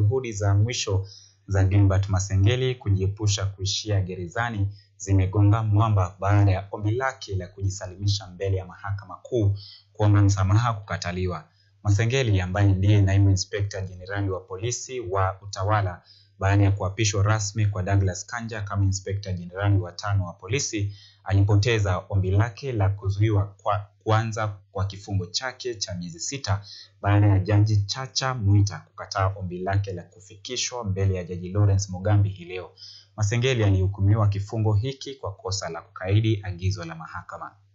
juhudi za mwisho za Gilbert Masengeli kujiepusha kuishia gerezani zimegonga mwamba baada ya ombi lake la kujisalimisha mbele ya Mahakama Kuu kuomba msamaha kukataliwa. Masengeli ambaye ndiye naibu inspekta jenerali wa polisi wa utawala baada ya kuapishwa rasmi kwa Douglas Kanja kama inspekta jenerali wa tano wa polisi alipoteza ombi lake la kuzuiwa kwa kuanza kwa kifungo chake cha miezi sita baada ya jaji Chacha Mwita kukataa ombi lake la kufikishwa mbele ya jaji Lawrence Mugambi hii leo. Masengeli alihukumiwa kifungo hiki kwa kosa la kukaidi agizo la mahakama.